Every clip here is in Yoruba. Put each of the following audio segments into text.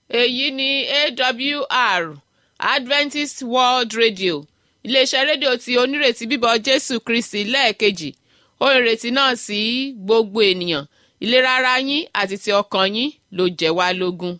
èyí ni awr adventist world radio iléeṣẹ́ rédíò tí onírètí bíbọ̀ jésù kristi lẹ́ẹ̀kejì ohun ìrètí náà sí gbogbo ènìyàn ìlera ara yín àti ti ọkàn yín ló jẹ́ wá lógún.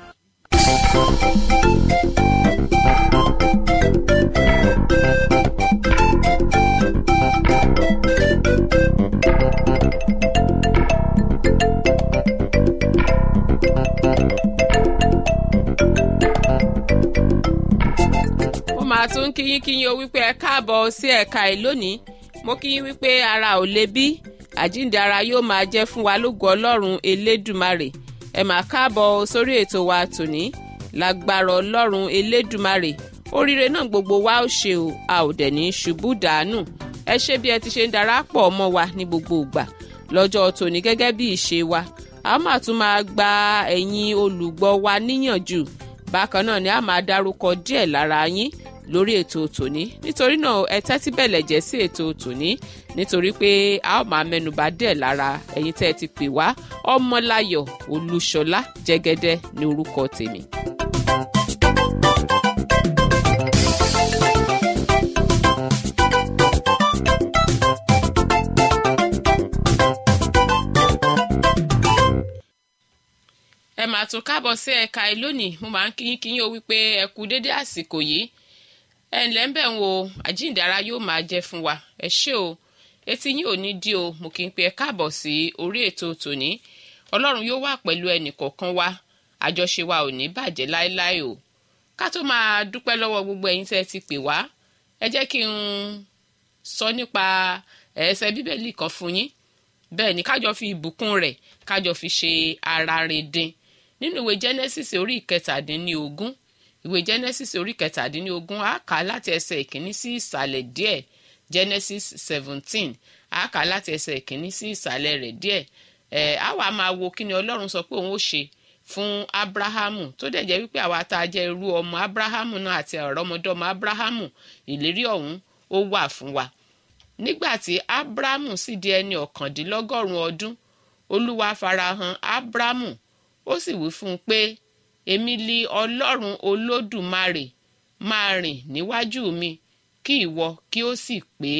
mo máa tún kíyín kíyín o wípé ẹ káàbọ̀ sí ẹ̀ka ẹ̀ lónìí mo kíyín wípé ara ò le bí àjíǹde ara yóò máa jẹ́ fún wa lógo ọlọ́run elédùmarè ẹ máa káàbọ̀ sórí ètò wa tòní lágbára ọlọ́run elédùmarè oríire náà gbogbo wa ó ṣe o a ò dẹ̀ ní ṣubú dànù ẹ ṣe bí ẹ ti ṣe ń darapọ̀ mọ́ wa ní gbogbo ìgbà lọ́jọ́ tòní gẹ́gẹ́ bí ìṣe wa a máa tún máa gba ẹ̀yin olùgbọ́ wa níyànjú bákan náà ni a máa dárúkọ díẹ̀ lára yín lórí ètò tòní nítorí náà ẹ tẹ́tí bẹ̀lẹ̀ jẹ́ sí ètò tòní nítorí pé a ó máa mẹ́nuba díẹ̀ lára ẹ̀yin tẹ́ ẹ ti pè wá ọmọláyọ̀ olúṣọlá jẹ́gẹ́dẹ́ ní orúkọ tèmi. ẹ máa tún káàbọ̀ sí ẹ̀ka ẹ lónìí mo máa ń kíyín kíyín o wípé ẹ kú dédé àsìkò yìí ẹ ǹlẹ́ ń bẹ̀ ń wo àjíǹdára yóò máa jẹ́ fún wa ẹ ṣé o etí yín ò ní dí o mo kì í pe ẹ káàbọ̀ sí orí ètò tòní ọlọ́run yóò wà pẹ̀lú ẹnì kọ̀ọ̀kan wa àjọṣe wa ò ní bàjẹ́ láéláé o ká tó máa dúpẹ́ lọ́wọ́ gbogbo ẹ̀yin tẹ́ ẹ ti pè wá ẹ jẹ́ kí n sọ nípa ẹsẹ̀ bíbélì kan fún yín bẹ́ẹ̀ ni kájọ fi ìbùkún rẹ̀ kájọ fi ṣe ara rẹ̀ dín nínú ìwé genesis orí ìkẹtàdínlógún ìwé genesis orí ìkẹtàdínlógún á kà á láti ẹsẹ̀ ìkíní sí ìsàlẹ̀ díẹ̀ genesis seventeen á kà á láti ẹsẹ̀ ìkíní sí ìsàlẹ̀ rẹ̀ díẹ̀ ẹ̀ á wà máa wo kí ni ọlọ́run sọ pé òun ó ṣe fún abrahamu tó dẹ̀ jẹ́ wípé àwa tá a jẹ́ irú ọmọ abrahamu náà àti ọ̀rọ̀mọdọ́mọ abrahamu ìlérí ọ̀hún ó wà fún wa nígbà tí abrahamu sì di ẹni ọ̀kàndínlọ́gọ́rùn-ún ọdún olúwa farahàn abrahamu ó sì wí fún un pé èmi li ọlọ́run olódùmarè máa rìn níwájú mi kí ìwọ kí ó sì pé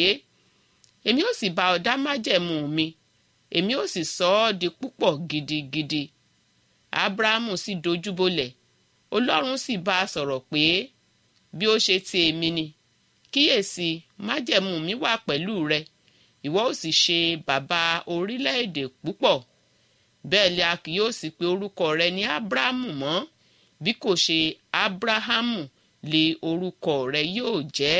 èmi ó sì bá ọ dá májẹ̀mú mi èmi ó sì sọ ọ́ di púpọ̀ gidigidi abrahamu sì dojúbolẹ̀ ọlọ́run sì bá a sọ̀rọ̀ pé bí ó ṣe ti èmi ni kíyèsí májẹ̀mú mi wà pẹ̀lú rẹ ìwọ ó sì ṣe bàbá orílẹ̀-èdè púpọ̀ bẹ́ẹ̀ ni a kì yóò sì pe orúkọ rẹ ní abrahamu mọ́ bí kò ṣe abrahamu lè orúkọ rẹ yóò jẹ́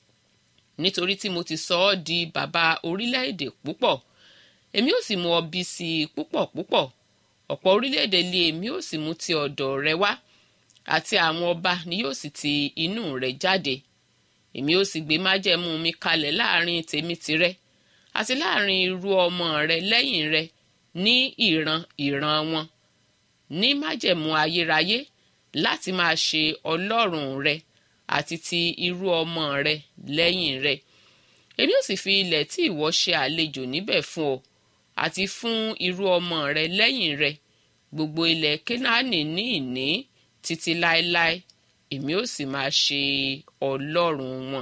nítorí tí mo ti sọ ọ́ di bàbá orílẹ̀-èdè púpọ̀ èmi ó sì mú ọ bí sí i púpọ̀ púpọ̀ ọ̀pọ̀ orílẹ̀-èdè lé èmi ó sì mú ti ọ̀dọ̀ rẹ wá àti àwọn ọba ni yóò sì ti inú rẹ jáde èmi ó sì gbé májẹ̀mú mi kalẹ̀ láàrin tèmi tirẹ̀ àti láàrin irú ọmọ rẹ lẹ́yìn rẹ ní ìran ìran wọn ní májẹ̀mú ayérayé láti máa ṣe ọlọ́run rẹ àti ti irú ọmọ rẹ lẹ́yìn rẹ èmi ò sì fi ilẹ̀ tí ìwọ ṣe àlejò níbẹ̀ fún ọ àti fún irú ọmọ rẹ lẹ́yìn rẹ gbogbo ilẹ̀ kénáánì ní ìní títí láéláé èmi ò sì máa ṣe ọlọ́run wọn.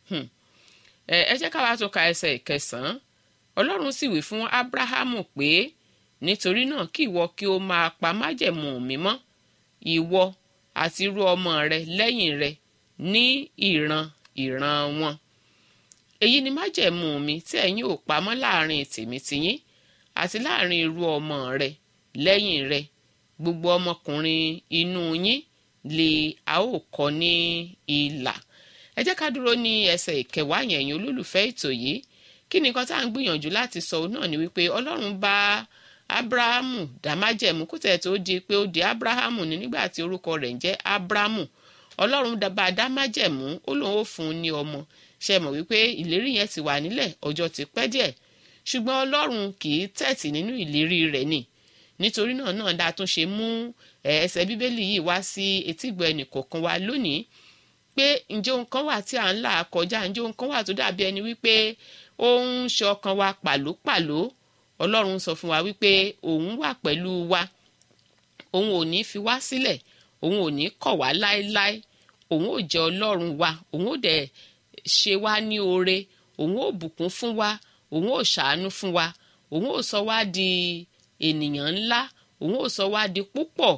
ẹ jẹ́ ká wá tún ka ẹsẹ̀ ìkẹsàn-án ọlọ́run sì wí fún ábúráhámù pé nítorí náà kí ìwọ kí o máa pa májẹ̀mú mi mọ́ ìwọ àti irú ọmọ rẹ lẹ́yìn rẹ ní ìran ìran wọn èyí ni májẹ̀mú mi tí ẹ̀yin ò pamọ́ láàrin tèmi tiyín àti láàrin irú ọmọ rẹ lẹ́yìn rẹ gbogbo ọmọkùnrin inú yín lè a ó kọ ní ìlà ẹ jẹ́ ká dúró ní ẹsẹ̀ ìkẹwàá yẹn ẹ̀yin olólùfẹ́ ètò yìí kí ni nǹkan tá à ń gbìyànjú láti sọ náà ni wípé ọlọ́run bá abrahamu dá májẹ̀mú kó tẹ̀ tó di pé ó di abrahamu ní nígbà tí orúkọ rẹ̀ ń jẹ́ abrahamu ọlọ́run bá dá májẹ̀mú ó lóun ó fún un ní ọmọ ṣe mọ̀ wípé ìlérí yẹn ti wà nílẹ̀ ọjọ́ ti pẹ́ díẹ̀ ṣùgbọ́n ọlọ́run kì í tẹ̀tì nínú ìlérí rẹ̀ ni nítorí náà náà dáa tún ṣe mú ẹsẹ̀ bíbélì yìí wá sí etígbọ̀ ẹnì kọ̀ọ̀kan wa lónìí pé ǹjẹ́ ohun kan wà tí à ń là kọjá ǹjẹ́ ohun kan wà tó dàbí ẹni wípé ó ń ṣe ọkàn wa pàlópàló ọlọ́run sọ fún wa wípé òun wà pẹ̀lú wa òun ò ní fi wá sílẹ̀ òun ò ní kọ̀ wá láéláé òun ò jẹ́ ọlọ́run wa òun ò dẹ̀ ṣe wá ní oore òun ò bùkún fún wa òun ò ṣàánú fún wa òun ò sọ wá di ènìyàn ńlá òun ò sọ wá di púpọ̀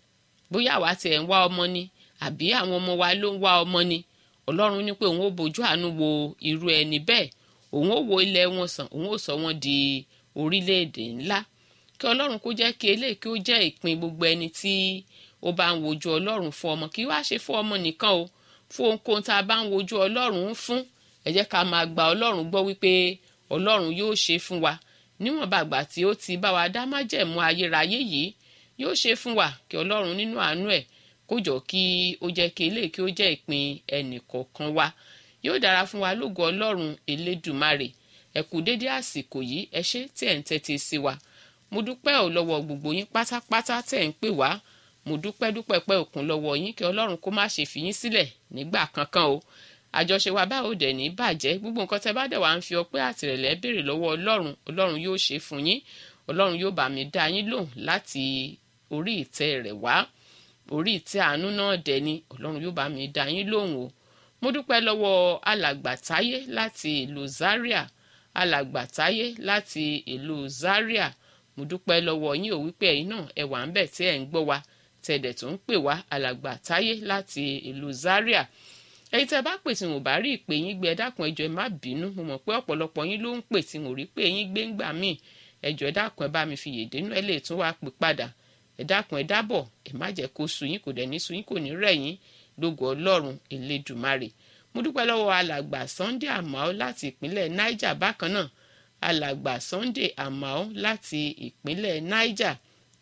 bóyá àwa tiẹ̀ ń wá ọmọ ni àbí àwọn ọmọ wa ló ń wá ọmọ ni ọlọ́run ní pé òun ò bójú àánú wo irú ẹni bẹ́ẹ̀ òun ò wo ilẹ̀ wọn sàn òun ò sọ wọn di orílẹ̀-èdè ńlá kí ọlọ́run kó jẹ́ kí eléyìí kí ó jẹ́ ìpín gbogbo ẹni tí ó bá ń wojú ọlọ́run fún ọmọ kí wá ṣe fún ọmọ nìkan o fún ohunkóhun tá a bá ń wojú ọlọ́run fún ẹ jẹ́ ká máa gba ọlọ́run gbọ́ wípé ọlọ́run yóò ṣe fún wa níwọ̀nba àgbà tí ó ti bá wa dá májẹ̀mú ayérayé yìí yóò ṣe fún wa kí ọlọ́run nínú àánú ẹ̀ kó jọ kí ó jẹ́ kí eléyìí kí ó jẹ́ ìpín ẹnì kọ̀ọ̀kan wa yóò dára fún wa lógo ọlọ́run elédùmarè ẹ kú dédé àsìkò yìí ẹ ṣé tí ẹ̀ ń tẹ́tí sí wa mo dúpẹ́ ò lọ́wọ́ gbogbo yín pátápátá tẹ̀ ń pè wá mo dúpẹ́ dúpẹ́ pẹ́ òkun lọ́wọ́ yín kí ọlọ́run kó má ṣe fi yín sílẹ̀ nígbà kankan o àjọṣe wa báwo dẹ̀ ní bàjẹ́ gbogbo nǹkan tẹ́ bá dẹ̀ wá ń fi ọpẹ́ àtìrẹ̀lẹ̀ béèrè lọ́wọ́ ọlọ́run ọlọ́run yóò ṣe fún yín ọlọ́run yóò bá mi dá yín lóhùn láti orí ìtẹ́ rẹ̀ wá orí ìtẹ́ àánú náà dẹ̀ ni ọlọ́run yóò bá mi dá yín lóhùn o mo dúpẹ́ lọ́wọ́ alàgbàtáyé láti ìlú Zaria alàgbàtáyé láti ìlú Zaria mo dúpẹ́ lọ́wọ́ yín ò wípé ẹ̀yin náà ẹ wà ń bẹ̀ tí ẹ̀ ń gbọ́ wa tẹ̀dẹ̀ tó ń pè wá alàgbàtáyé láti ìlú Zaria ẹ̀yin tẹ́ bá pè tí mo bá rí ìpè yín gbé ẹ dákun ẹjọ́ ẹ má bínú mo mọ̀ pé ọ̀pọ̀lọpọ̀ yín ló ń pè tí mo rí pé yín gbé ńgbà míì ẹjọ́ ẹ dákun ẹ bá mi fi yèdè nú ẹ lè tún wá pè padà ẹ dákun ẹ dábọ̀ ẹ má jẹ́ kó sú yín kò dẹ̀ ní sú yín kò ní rẹ̀ yín lógo Ọlọ́run Elédùmarè mo dúpẹ́ lọ́wọ́ alàgbà Sunday Amao láti ìpínlẹ̀ Niger bákan náà alàgbà Sunday Amao láti ìpínlẹ̀ Niger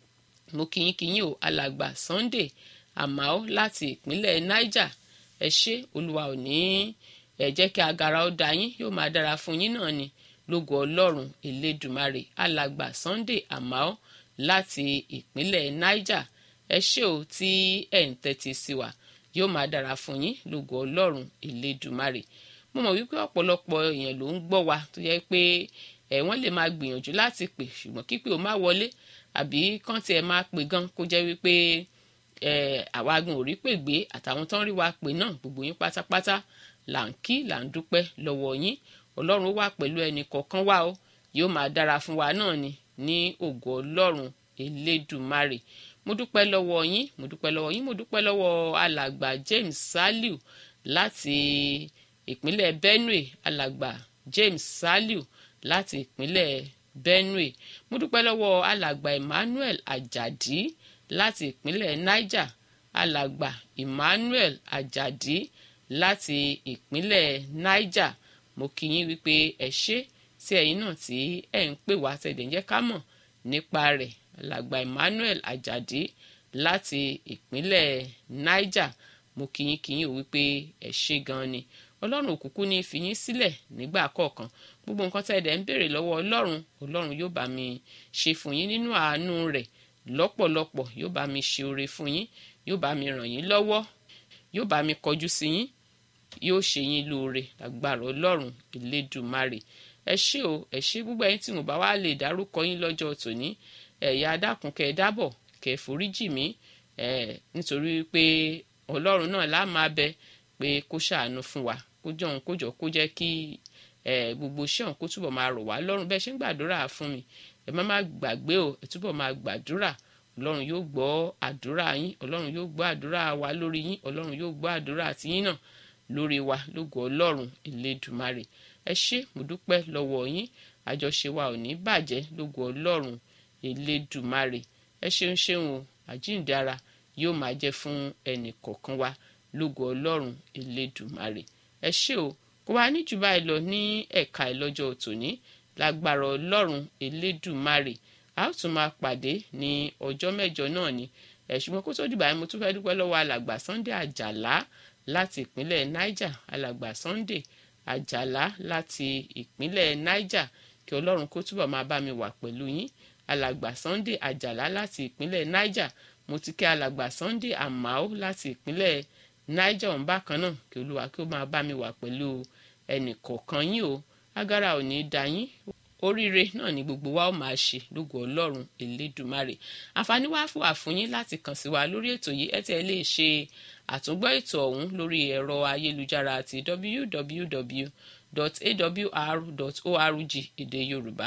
mo kíyín kíyín o alàgbà Sunday Amao láti ìpínlẹ̀ Niger ẹ ṣé olúwa ò ní ẹ jẹ́ kí agara ó da yín yóò máa dára fún yín náà ni lógo Ọlọ́run Elédùmarè alàgbà Sunday Amao láti ìpínlẹ̀ Niger ẹ ṣé o tí ẹ̀ ń tẹ́tí sí wa yóò máa dára fún yín lógo ọlọ́run elédùmarè mo mọ̀ wípé ọ̀pọ̀lọpọ̀ èèyàn ló ń gbọ́ wa tó yẹ pé ẹ̀ wọ́n lè máa gbìyànjú láti pè ṣùgbọ́n kípè ó má wọlé àbí kán tiẹ̀ máa pè gan kó jẹ́ wípé ẹ̀ àwa gan ò rí pè gbé àtàwọn tó ń rí wa pè náà gbogbo yín pátápátá là ń kí là ń dúpẹ́ lọ́wọ́ yín ọlọ́run wà pẹ̀lú ẹnì kọ̀ọ̀kan wá o yóò máa dára fún wa náà ni ní ògo ọlọ́run elédùmarè mo dúpẹ́ lọ́wọ́ yín mo dúpẹ́ lọ́wọ́ yín mo dúpẹ́ lọ́wọ́ alàgbà James Saliu láti ìpínlẹ̀ Benue alàgbà James Saliu láti ìpínlẹ̀ Benue mo dúpẹ́ lọ́wọ́ alàgbà Emmanuel Ajadi láti ìpínlẹ̀ Niger alàgbà Emmanuel Ajadi láti ìpínlẹ̀ Niger mo kí yín wípé ẹ ṣé tí ẹ̀yin náà tí ẹ̀ ń pè wá tẹ̀dẹ̀ ń jẹ́ ká mọ̀ nípa rẹ̀ alàgbà Emmanuel Ajadi láti ìpínlẹ̀ Niger mo kíyín kíyín ò wípé ẹ ṣé gan ni ọlọ́run òkùnkùn ní fi yín sílẹ̀ nígbà kọ̀ọ̀kan gbogbo nǹkan tẹ́ ẹ dẹ̀ ń béèrè lọ́wọ́ ọlọ́run ọlọ́run yóò bá mi ṣe fún yín nínú àánú rẹ̀ lọ́pọ̀lọpọ̀ yóò bá mi ṣe oore fún yín yóò bá mi ràn yín lọ́wọ́ yóò bá mi kọjú sí yín yóò ṣe yín lóore lágbára ọlọ́run elédùmarè ẹ ṣé o ẹ ṣé gbogbo ẹ̀yin tí mo bá wá lè dárúkọ yín lọ́jọ́ tòní ẹ̀yà adákun kẹ́ ẹ dábọ̀ kẹ́ ẹ foríjì mí ẹ̀ nítorí pé ọlọ́run náà lá máa bẹ pé kó ṣàánú fún wa kó jọ̀hún kó jọ kó jẹ́ kí ẹ̀ gbogbo iṣẹ́ ọ̀hún kó túbọ̀ máa rọ̀ wá lọ́rùn bẹ́ẹ̀ ṣe ń gbàdúrà fún mi ẹ má má gbàgbé o ẹ túbọ̀ máa gbàdúrà ọlọ́run yóò gbọ́ àdúrà yín ọlọ́run yóò gbọ́ àdúrà wa lórí yín ọlọ́run yóò gbọ́ àdúrà tiyín náà lórí wa lógo ọlọ́run elédùmarè ẹ ṣé mo dúpẹ́ lọ́wọ́ yín àjọṣe wa ò ní bàjẹ́ lógo ọlọ́run elédùmarè ẹ ṣeun ṣeun o àjíǹde ara yóò máa jẹ́ fún ẹnì kọ̀ọ̀kan wa lógo ọlọ́run elédùmarè ẹ ṣé o kó wá ní jù báyìí lọ ní ẹ̀ka ìlọ́jọ́ tòní lágbára ọlọ́run elédùmarè a ó tún máa pàdé ní ọjọ́ mẹ́jọ náà ni ẹ̀ ṣùgbọ́n kó tó dìgbà yẹn mo tún fẹ́ dúpẹ́ lọ́wọ́ alàgbà Sunday Àjàlá láti ìpínlẹ̀ Niger alàgbà Sunday Àjàlá láti ìpínlẹ̀ Niger kí ọlọ́run kó túbọ̀ máa bá mi wà pẹ̀lú yín alàgbà Sunday Àjàlá láti ìpínlẹ̀ Niger mo ti kí alàgbà Sunday Amao láti ìpínlẹ̀ Niger ọ̀hún bákan náà kí olúwa kí ó máa bá mi wà pẹ̀lú ẹnì kọ̀ọ̀kan yín o agara ò ní í da yín oríire náà ni gbogbo wa ó máa ṣe lógo ọlọ́run elédùmarè àǹfààní wá fún àfúnyín láti kàn sí wa lórí ètò yìí ẹ tí ẹ lè ṣe àtúngbọ́ ètò ọ̀hún lórí ẹ̀rọ ayélujára àti www.awr.org èdè yorùbá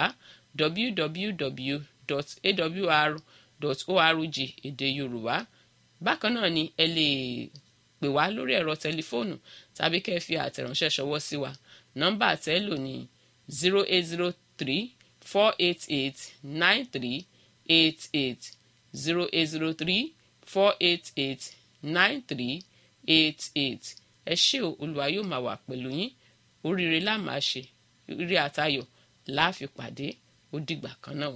www.awr.org èdè yorùbá bákan náà ni ẹ lè pè wá lórí ẹ̀rọ tẹlifóònù tàbí kẹ́ ẹ fi àtẹ̀ránṣẹ́ ṣọwọ́ sí wa nọ́mbà àtẹ́lò ní zero eight zero three four eight eight nine three eight eight zero eight zero three four eight eight nine three eight eight ẹ ṣé o olùwà yóò máa wà pẹ̀lú yín oríire la máa ṣe ire àtayọ̀ la fi pàdé ó dìgbà kan náà.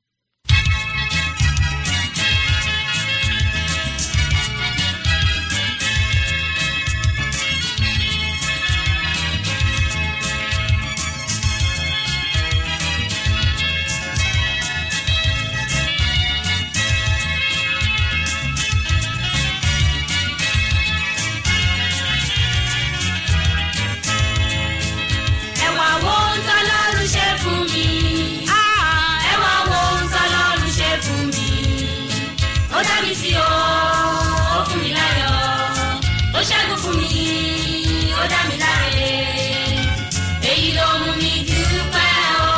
ẹ wá wo ohun tọ́lọ́run ṣe fún mi. ẹ wá wo ohun tọ́lọ́run ṣe fún mi. ó dá mi sí o ó fún mi láyọ̀ ó ṣẹ́gun fún mi ó dá mi láre. èyí ló mú mi dúpẹ́ o.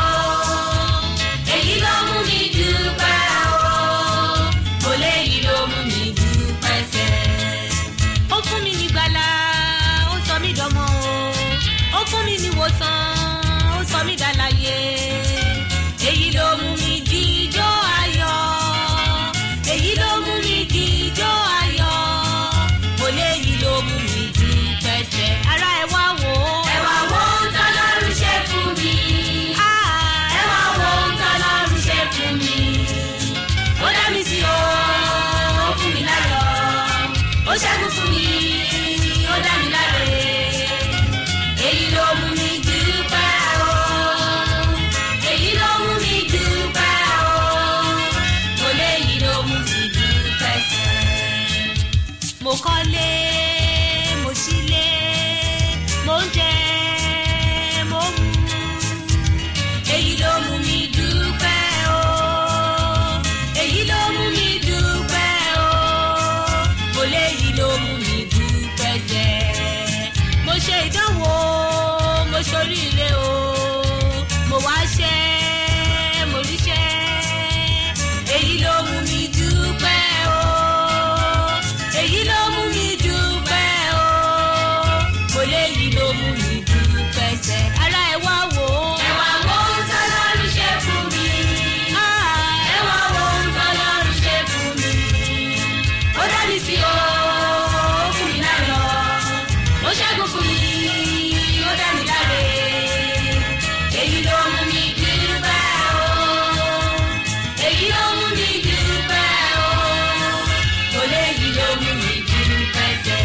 èyí ló mú mi dúpẹ́ o. kò léyìí ló mú mi dúpẹ́ sẹ́. ó fún mi ní gbàlà ó sọ mí dọmọ o ó fún mi ní wòsàn ó sọ mí dàlàyé èyí ló mú mi jíjó ayọ̀ èyí ló mú mi jíjó ayọ̀ kò léyìí ló mú mi dúpẹ́ sẹ́ ara ẹ wá wò ó. ẹ wá wo ohun tọ́lọ́run ṣe fún mi. ẹ wá wo ohun tọ́lọ́run ṣe fún mi. ó dá mi sí o ó fún mi láyọ̀ ó ṣẹ́gun fún mi ó dá mi láre èyí ló mú mi dúpẹ́ o èyí ló mú mi dúpẹ́ o mo léyìí ló mú mi dúpẹ́ sẹ́. mo kọ́lé mo sílé mo ń jẹ mo ń mu èyí ló mú mi dúpẹ́ o èyí ló mú mi dúpẹ́ o mo léyìí ló mú mi dúpẹ́ sẹ́ mo ṣe ìdánwò mo ṣoríire o mo wá ṣẹ́ mo ríṣẹ́ èyí ló mú mi dúpẹ́ o èyí ló mú mi dúpẹ́ o mo léyìí ló mú mi dúpẹ́ sẹ́ ara ẹ wá wò ó. ẹ wá wo ohun tọ́lọ́run ṣe fún mi. ẹ wá wo ohun tọ́lọ́run ṣe fún mi. ó dá mi sí o ó fún mi láyọ̀ ó ṣẹ́gun fún mi ó dá mi láre èyí ló mú mi dúpẹ́ o èyí ló mú mi dúpẹ́ o kò léyìí ló mú mi dúpẹ́ sẹ́.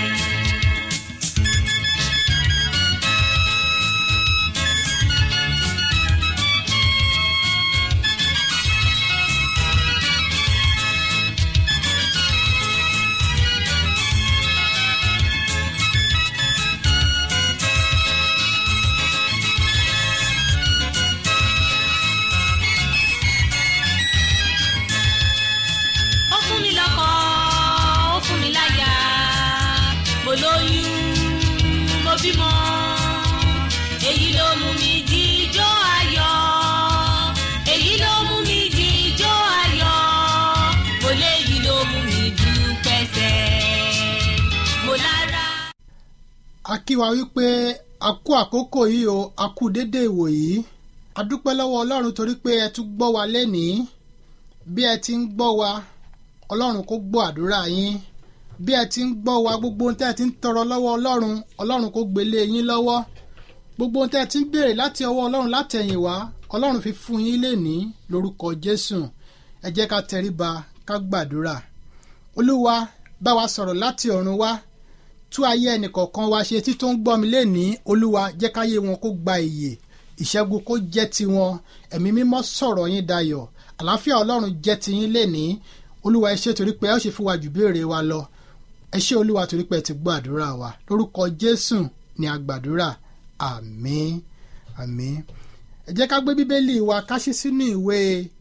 ó fún mi lọ́kọ ó fún mi láya mo lóyún mo bímọ èyí ló mú mi jíjó ayọ̀ èyí ló mú mi jíjó ayọ̀ mo léyìí ló mú mi dúpẹ́ sẹ́ mo lára. a kí wa wípé a kú àkókò yìí o a kú dédé ìwò yìí a dúpẹ́ lọ́wọ́ ọlọ́run torí pé ẹ tún gbọ́ wa lẹ́nìí bí ẹ ti ń gbọ́ wa ọlọ́run kó gbọ́ àdúrà yín bí ẹ ti ń gbọ́ wa gbogbo ohun tẹ́ ẹ ti ń tọrọ lọ́wọ́ ọlọ́run ọlọ́run kó gbélé yín lọ́wọ́ gbogbo ohun tẹ́ ẹ ti ń béèrè láti ọwọ́ ọlọ́run látẹ̀yìn wá ọlọ́run fi fún yín lénìí lórúkọ jésù ẹ jẹ́ ká tẹríba ká gbàdúrà olúwa bá wa sọ̀rọ̀ láti ọ̀run wá tú ayé ẹnìkọ̀ọ̀kan wa ṣe tí tó ń gbọ́ mi lénìí olúwa jẹ́ káyé wọn kó gba ìyè ìṣẹ́gun kó jẹ́ tiwọn ẹ̀mí mímọ́ sọ̀rọ̀ yín dayọ̀ àlàáfíà ọlọ́run jẹ́ tiyín lénìí olúwa ẹ ṣé torí pé ẹ ó ṣe fún wa jù béèrè wa lọ ẹ ṣé olúwa torí pé ẹ ti gbọ́ àdúrà wa lórúkọ jésù ni a gbàdúrà àmín àmín ẹ jẹ́ ká gbé bíbélì wa ká ṣí sínú ìwé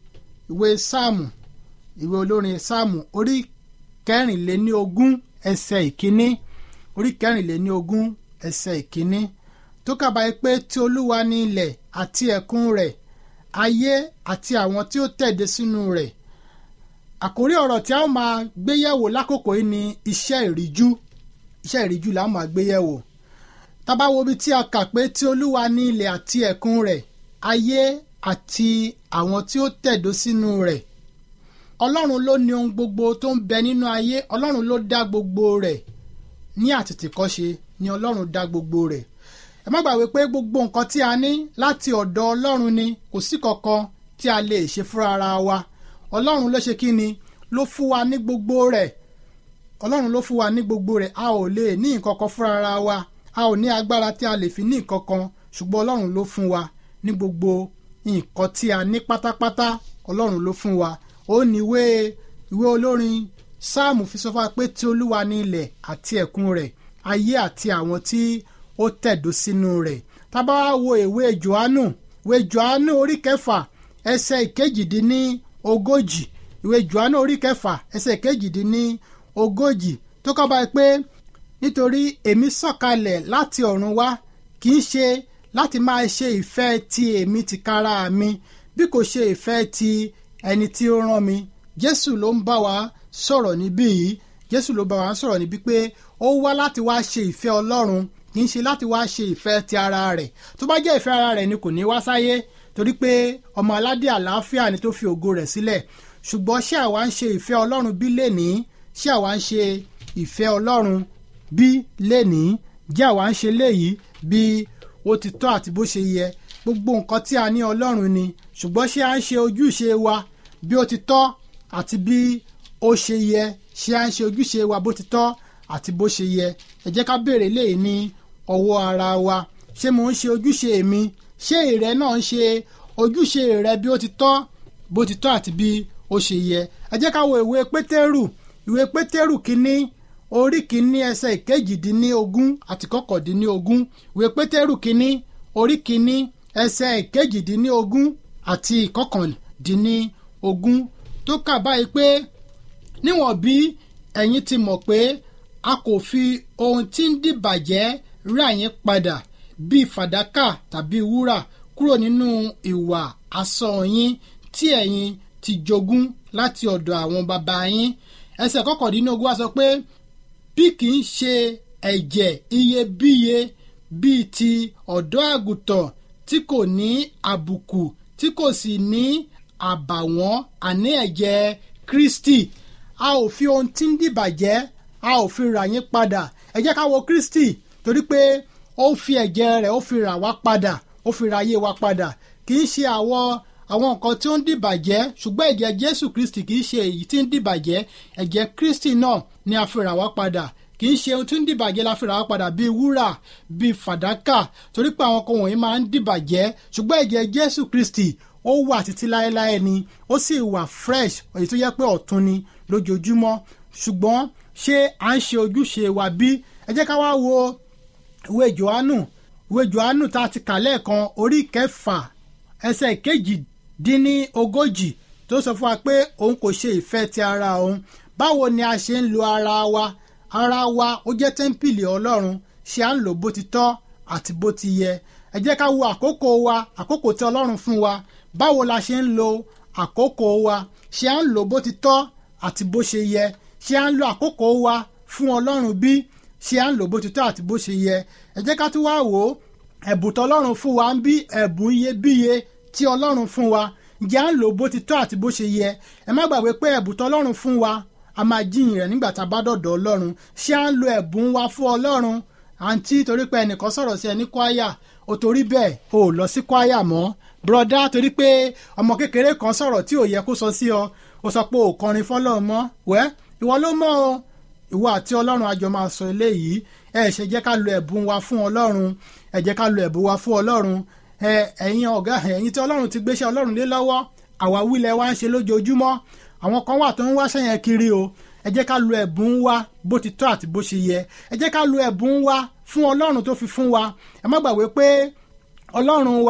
ìwé sáàmù ìwé olórin sáàmù orí kẹrìnléní ogún ẹsẹ̀ ìkíní orí kẹrìnléní ogún ẹsẹ̀ ìkíní tó kàbáyé pé tí olúwa ní ilẹ̀ àti ẹ̀kún rẹ̀ ayé àti àwọn tí ó tẹ̀dé sínú rẹ̀ àkórí ọ̀rọ̀ tí a ó máa gbé yẹ̀wò lákòókò yìí ni iṣẹ́ ìríjú iṣẹ́ ìríjú là á máa gbé yẹ̀wò tá bá wo ibi tí a kà pé tí olúwa ní ilẹ̀ àti ẹ̀kún rẹ̀ ayé àti àwọn tí ó tẹ̀dó sínú rẹ̀ ọlọ́run ló ní ohun gbogbo tó ń bẹ nínú ayé ọlọ́run ló dá gbogbo rẹ̀ ní àtètèkọ́ṣe ni ọlọ́run dá gbogbo rẹ̀ ẹ má gbàgbé pé gbogbo nǹkan tí a ní láti ọ̀dọ̀ ọlọ́run ni kò sí kankan tí a lè ṣe fúnra ara wa ọlọ́run ló ṣe kí ni ló fún wa ní gbogbo rẹ̀ ọlọ́run ló fún wa ní gbogbo rẹ̀ a ò lè ní nǹkan kan fúnra ara wa a ò ní agbára tí a lè fi ní nǹkan kan ṣùgbọ́n ọlọ́run ló fún wa ní gbogbo nǹkan tí a ní pátápátá ọlọ́run ló fún wa ó ní ìwé ìwé olórin sáàmù fi sọ fún wa pé tí olúwa ní ilẹ̀ àti ẹ̀kún rẹ̀ ayé àti àwọn tí ó tẹ̀dó sínú rẹ̀ tá bá wá wo ìwé johannu ìwé johannu orí kẹfà ẹsẹ̀ ìkejìdínní ogójì ìwé johannu orí kẹfà ẹsẹ̀ ìkejìdínní ogójì tó kọ́ báyìí pé nítorí èmi sọ̀kalẹ̀ láti ọ̀run wá kì í ṣe láti máa ṣe ìfẹ́ ti èmi tìkára mi bí kò ṣe ìfẹ́ ti ẹni tí ó rán mi jésù ló ń bá wa sọ̀rọ̀ níbí yìí jésù ló bá wa sọ̀rọ̀ níbí pé ó wá láti wá ṣe ìfẹ́ ọlọ́run kì í ṣe láti wá ṣe ìfẹ́ ti ara rẹ̀ tó bá jẹ́ ìfẹ́ ara rẹ̀ ni kò ní wá sáyé torí pé ọmọ aládé àlàáfíà ni tó fi ògo rẹ̀ sílẹ̀ ṣùgbọ́n ṣé àwa ń ṣe ìfẹ́ ọlọ́run bí lénìí ṣé àwa ń ṣe ìfẹ́ ọlọ́run bí lénìí jẹ́ àwa ń ṣe léyìí bí ó ti tọ́ àti bó ṣe yẹ gbogbo nǹkan tí a ní ọlọ́run ni ṣùgbọ́n ṣé à ń ṣe ojúṣe wa bí ó ti tọ́ àti bí ó ṣe yẹ ṣé à ń ṣe ojúṣe wa bó ti tọ́ àti bó ṣe yẹ ẹ jẹ́ ká béèrè léyìí ní ọwọ́ ara wa ṣé mò ń ṣe ojúṣe mi ṣé ìrẹ náà ń ṣe ojúṣe rẹ bí ó ti tọ́ bó ti tọ́ àti bí ó ṣe yẹ ẹ jẹ́ ká wo ìwé pétérù ìwé pétérù kínní orí kínní ẹsẹ̀ ìkejìdínlógún àti kọkàndínlógún ìwé pétérù kínní orí kínní ẹsẹ̀ ìkejìdínlógún àti ìkọkàndínlógún tó kà báyìí pé níwọ̀n bí ẹ̀yin ti mọ̀ pé a kò fi ohun tí ń dìbàjẹ́ rà yín padà bíi fàdákà tàbí wúrà kúrò nínú ìwà asán yín tí ẹ̀yin ti jogún láti ọ̀dọ̀ àwọn bàbá yín ẹsẹ̀ kọkàndínlógún wá sọ pé bí kì í ṣe ẹ̀jẹ̀ iyebíye bíi ti ọ̀dọ́ àgùntàn tí kò ní àbùkù tí kò sì ní àbàwọ́n àní ẹ̀jẹ̀ Kristi a ò fi ohun tí ń dìbàjẹ́ a ò fi rà yín padà ẹ jẹ́ ká wo Kristi torí pé ó fi ẹ̀jẹ̀ rẹ̀ ó fi rà wá padà ó fi ra ayé wa padà kì í ṣe àwọn àwọn nǹkan tí ó ń dìbàjẹ́ ṣùgbọ́n ẹ̀jẹ̀ Jésù Kristi kì í ṣe èyí tí ń dìbàjẹ́ ẹ̀jẹ̀ Kristi náà ni a fi rà wá padà kì í ṣe ohun tí ń dìbàjẹ́ la fi rà wá padà bíi wúrà bíi fàdákà torí pé àwọn kan wọ̀nyí máa ń dìbàjẹ́ ṣùgbọ́n ẹ̀jẹ̀ Jésù Kristi ó wà títí láéláé ni ó sì wà fresh èyí tó yẹ pé ọ̀tun ni lójoojúmọ́ ṣùgbọ́n ṣé à ń ṣe ojúṣe wa bí ẹ jẹ́ ká wá wo ìwé Jòhánù ìwé Jòhánù tá a ti kà lẹ́ẹ̀kan orí kẹfà ẹsẹ̀ kejìdínní ogójì tó sọ fún wa pé òun kò ṣe ìfẹ́ ti ara òun báwo ni a ṣe ń lo ara wa ara wa ó jẹ́ tẹ́ḿpìlì Ọlọ́run ṣé à ń lò bó ti tọ́ àti bó ti yẹ ẹ jẹ́ ká wo àkókò wa àkókò tí Ọlọ́run fún wa báwo la ṣe ń lo àkókò wa ṣé à ń lò bó ti tọ́ àti bó ṣe yẹ ṣé à ń lo àkókò wa fún Ọlọ́run bí ṣé à ń lò bó ti tọ́ àti bó ṣe yẹ ẹ jẹ́ ká tún wá wò ó ẹ̀bùn tọ́lọ́run fún wa ń bí ẹ̀bùn iyebíye tí Ọlọ́run fún wa ǹjẹ́ à ń lò bó ti tọ́ àti bó ṣe yẹ ẹ má gbàgbé pé ẹ̀bùn tọ́lọ́run fún wa a máa jíyìn rẹ̀ nígbà tá a bá dọ̀dọ̀ Ọlọ́run ṣé à ń lo ẹ̀bùn wa fún Ọlọ́run àǹtí torí pé ẹnìkan sọ̀rọ̀ sí ẹ ní kwaya ò torí bẹ́ẹ̀ o ò lọ sí kwaya mọ́ broda torí pé ọmọ kékeré kan sọ̀rọ̀ tí ò yẹ kó sọ sí ọ ó sọ pé ò kọrin fọ́lọ́run mọ́ wẹ́ ìwọ ló mọ̀ o ìwọ àti Ọlọ́run àjọ máa sọ eléyìí ẹ ṣe jẹ́ ká lo ẹ̀bùn wa fún Ọlọ́run ẹ jẹ́ ká lo ẹ̀bùn wa fún Ọlọ́run ẹ ẹ̀yin ọ̀gá ẹ̀yin tí Ọlọ́run ti gbéṣẹ́ Ọlọ́run lé lọ́wọ́ àwa wílẹ̀ wa ń ṣe lójoojúmọ́ àwọn kan wà tó ń wáṣẹ́ yẹn kiri o ẹ jẹ́ ká lo ẹ̀bùn wa bó ti tọ́ àti bó ṣe yẹ ẹ jẹ́ ká lo ẹ̀bùn wa fún Ọlọ́run tó fi fún wa ẹ má gbàgbé pé Ọlọ́run wa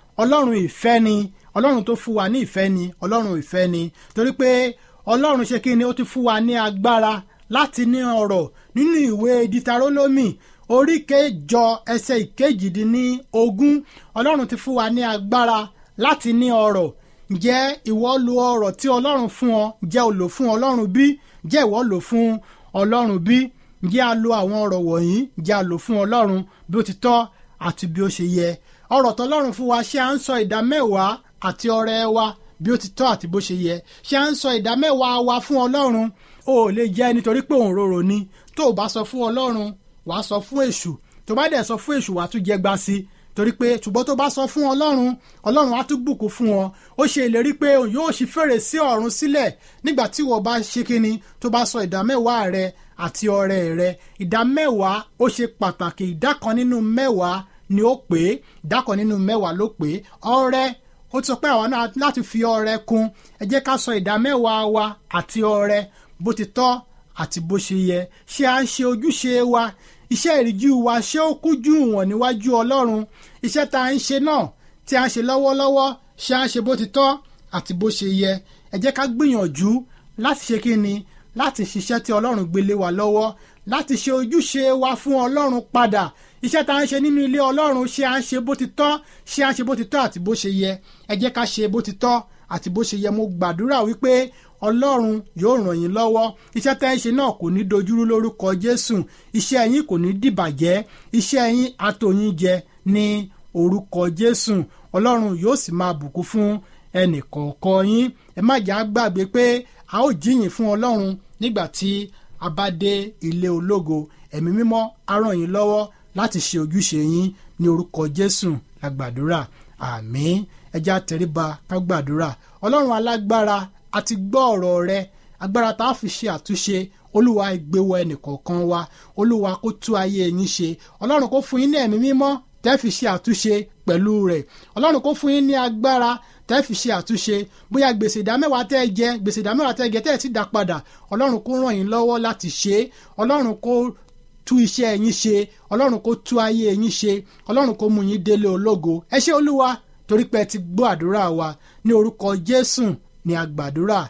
ọlọ́run ìfẹ́ ni ọlọ́run tó fún wa ní ìfẹ́ ni ọlọ́run ìfẹ́ ni torí pé ọlọ́run ṣe kí ni ó ti fún wa ní agbára láti ní ọ̀rọ̀ nínú ìwé ditarólómì orí kẹjọ ẹsẹ̀ ìkejìdínlógún ọlọ́run ti fún wa ní agbára láti ní ọ̀rọ̀ ǹjẹ́ ìwọ lo ọ̀rọ̀ tí ọlọ́run fún ọ ǹjẹ́ o lò fún ọlọ́run bí ǹjẹ́ ìwọ lò fún ọlọ́run bí ǹjẹ́ a lo àwọn ọ̀rọ̀ wọ̀nyí ǹjẹ́ a lò fún ọlọ́run bí ó ti tọ́ àti bí ó ṣe yẹ ọ̀rọ̀ tọ́lọ́run fún wa ṣé à ń sọ ìdá mẹ́wàá àti ọrẹ wa bí ó ti tọ́ àti bó ṣe yẹ ṣé à ń sọ ìdá mẹ́wàá wa fún ọlọ́run o ò lè jẹ́ nítorí pé òun rorò ni tó o bá sọ fún ọlọ́run wàá sọ fún èṣù tó bá dẹ̀ sọ fún èṣù wàá tún jẹ gba sí i torí pé ṣùgbọ́n tó bá sọ fún ọlọ́run ọlọ́run á tún bùkún fún ọ ó ṣe ìlérí pé òun yóò ṣí fèrèsé ọ̀run sílẹ̀ nígbà tí wọ́n bá ṣe kíni tó bá sọ ìdá mẹ́wàá rẹ àti ọrẹ rẹ ìdá mẹ́wàá ó ṣe pàtàkì ìdá kan nínú mẹ́wàá ni ó pé ìdá kan nínú mẹ́wàá ló pé ọrẹ ó ti sọ pé àwọn náà láti fi ọrẹ kún ẹ jẹ́ ká sọ ìdá mẹ́wàá wa àti ọrẹ bó ti tọ́ àti bó ṣe yẹ ṣé à ń ṣe ojúṣe wa iṣẹ́ ìríjú wa ṣé ó kújú wọn níwájú ọlọ́run iṣẹ́ tá à ń ṣe náà tí a ń ṣe lọ́wọ́lọ́wọ́ ṣé à ń ṣe bó ti tọ́ àti bó ṣe yẹ ẹ jẹ́ ká gbìyànjú láti ṣe kí ni láti ṣiṣẹ́ tí ọlọ́run gbélé wa lọ́wọ́ láti ṣe ojúṣe wa fún ọlọ́run padà iṣẹ́ tá à ń ṣe nínú ilé ọlọ́run ṣé à ń ṣe bó ti tọ́ ṣé à ń ṣe bó ti tọ́ àti bó ṣe yẹ ẹ jẹ́ ká ṣe bó ti tọ́ àti bó ṣe yẹ mo gbàdúrà wípé ọlọ́run yóò ràn yín lọ́wọ́ iṣẹ́ tẹ́ ń ṣe náà kò ní dojúrú lórúkọ jésù iṣẹ́ yín kò ní dìbàjẹ́ iṣẹ́ yín àtòyìn jẹ ní orúkọ jésù ọlọ́run yóò sì máa bùkún fún ẹnìkọ̀ọ̀kan yín ẹ má jà gbàgbé pé a ó jíyìn fún ọlọ́run nígbà tí a bá dé ilé ológo ẹ̀mí mímọ́ á ràn yín lọ́wọ́ láti ṣe ojúṣe yín ní orúkọ jésù la gbàdúrà àmín ẹ jẹ́ á tẹríba ká gbàdúrà ọlọ́run alágbára a ti gbọ́ ọ̀rọ̀ rẹ agbára tá a fi ṣe àtúnṣe olúwa ìgbéwọ ẹnìkọ̀ọ̀kan wa olúwa kó tú ayé yín ṣe ọlọ́run kó fún yín ní ẹ̀mí mímọ́ tẹ́ fi ṣe àtúnṣe pẹ̀lú rẹ̀ ọlọ́run kó fún yín ní agbára tẹ́ fi ṣe àtúnṣe bóyá gbèsè ìdámẹ́wàá tẹ́ ẹ jẹ gbèsè ìdámẹ́wàá tẹ́ ẹ jẹ tẹ́ ẹ ti dá padà ọlọ́run kó ràn yín lọ́wọ́ láti ṣe é ọlọ́run kó tú iṣẹ́ yín ṣe ọlọ́run kó tú ayé yín ṣe ọlọ́run kó mú yín délé ológo ẹ ṣé olúwa torí pé ẹ ti gbọ́ àdúrà wa ní orúkọ jésù ní agbàdúrà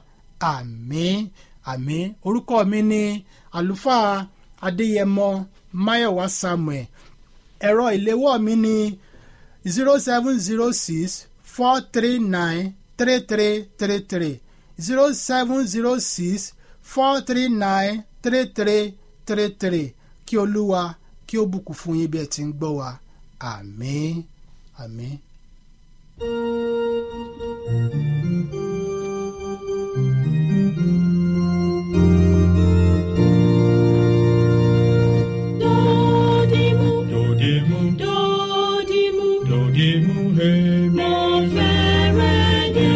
àmín àmín orúkọ mi ni àlùfáà adéyẹmọ máyọ̀wá samuel ẹ̀rọ ìléwọ́ mi ni zero seven zero six four three nine three three three three zero seven zero six four three nine three three three three kí olúwa kí ó bùkún fún yín bí ẹ ti ń gbọ́ wa àmín àmín. Dodimu, Dodimu, dodimu, dodimu, hemi. mo fẹ́rẹ̀ dé.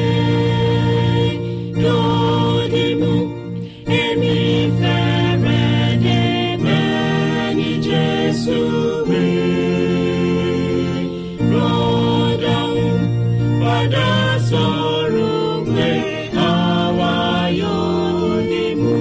Dodimu, èmi fẹ́rẹ̀ dé bẹ́ẹ̀ ni Jésù wí. Rọ́dọ̀hún padà sọ̀rọ̀ pé àwa yóò dìmú.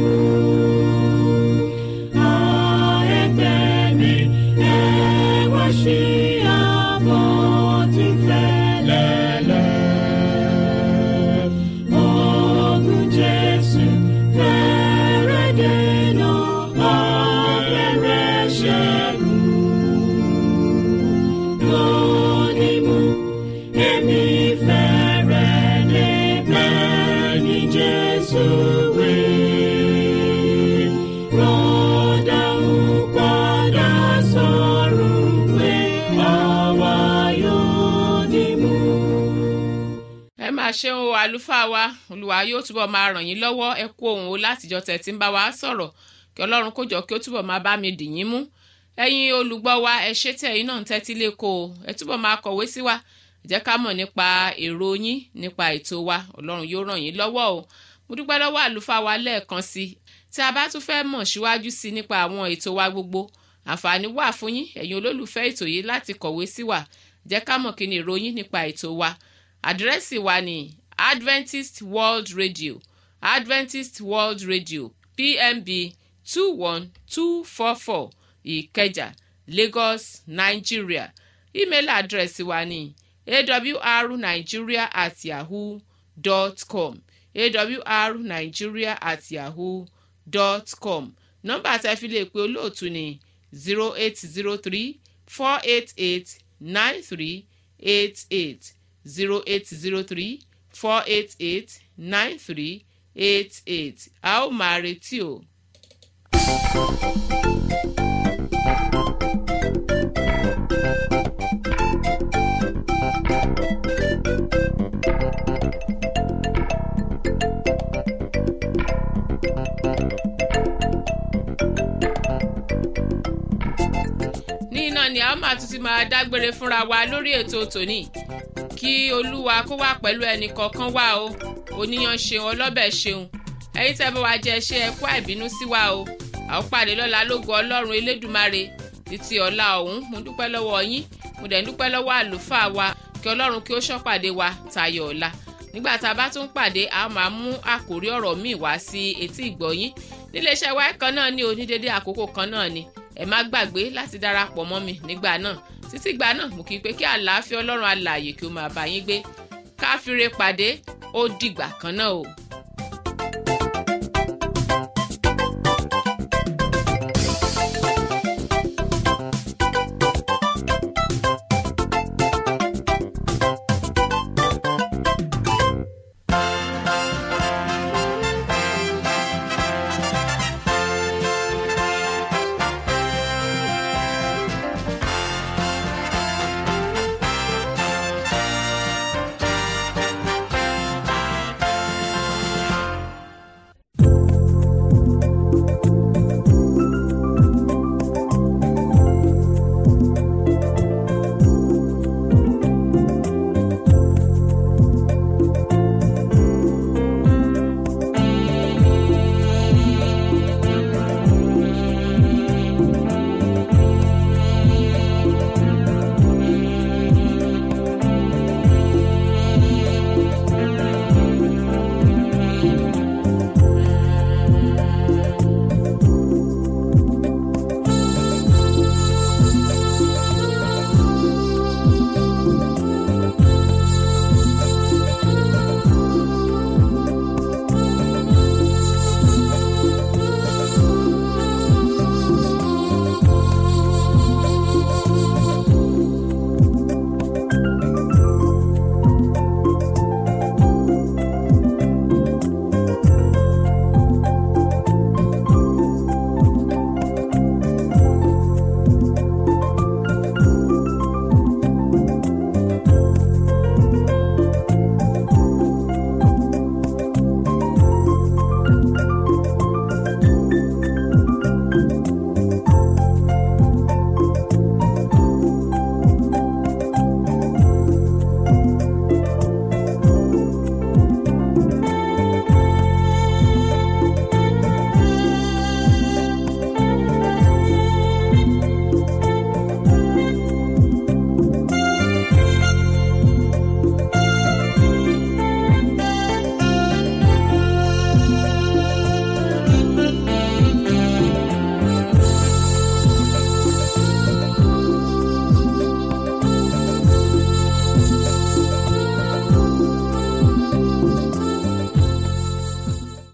Jesus, we rọ́dà ń padà sọ̀rọ̀ pé àwa yóò dìmú. ẹ máa ṣeun o àlùfáà wa olùwà yóò túbọ̀ máa ràn yín lọ́wọ́ ẹ kú ohùn o látijọ́ tẹ̀ tí ń bá wa sọ̀rọ̀ kí ọlọ́run kó jọ kí ó túbọ̀ máa bá mi dì yín mú ẹ̀yin olùgbọ́ wa ẹ ṣé tí ẹ̀yin náà ń tẹ́tí lẹ́kọ̀ọ́ o ẹ túbọ̀ máa kọ̀wé sí wa ẹ jẹ́ ká mọ̀ nípa èrò yín nípa ètò wa ọlọ́run yóò ràn yín lọ́wọ́ o mo dúpẹ́ lọ́wọ́ àlùfáà wa lẹ́ẹ̀kan sí i tí a bá tún fẹ́ mọ̀ síwájú sí i nípa àwọn ètò wa gbogbo àǹfààní wà fún yín ẹ̀yin olólùfẹ́ ètò yìí láti kọ̀wé sí wa jẹ́ ká mọ̀ kí ni ìròyìn nípa ètò wa àdírẹ́sì wa ni adventist world radio adventist world radio pmb two one two four four ìkẹjà lagos nigeria email àdírẹ́sì wa ni awrnigeria at yahoo dot com awrnigeria at yahoo dot com nọ́mbà tẹ́ fi lè pe olóòtú ni zero eight zero three four eight eight nine three eight eight zero eight zero three four eight eight nine three eight eight a ó máa retí o. ní iná ni a ó máa tún ti máa dágbére fúnra wa lórí ètò tòní kí olúwa kó wà pẹ̀lú ẹnì kọ̀ọ̀kan wá o oníyan ṣeun ọlọ́bẹ̀ ṣeun ẹ̀yin tẹ́ bá wa jẹ ṣe ẹ̀kọ́ àìbínú sí wa o a ó pàdé lọ́la lógo ọlọ́run elédùmarè títí ọ̀la ọ̀hún mo dúpẹ́ lọ́wọ́ yín mo dẹ̀ ń dúpẹ́ lọ́wọ́ àlùfáà wa kí ọlọ́run kí ó ṣọ́pàdé wa tayọ̀ ọ̀la nígbà tá a bá tún pàdé a máa mú àkórí ọ̀rọ̀ míì wá sí etí ìgbọ̀yín níléeṣẹ́ wa kan náà ní onídéédé àkókò kan náà ni ẹ má gbàgbé láti darapọ̀ mọ́ mi nígbà náà títí ìgbà náà mo kí i pé kí àlàáfíà ọlọ́run alààyè kí ó máa bá yín gbé káfíńre pàdé ó dìgbà kan náà o.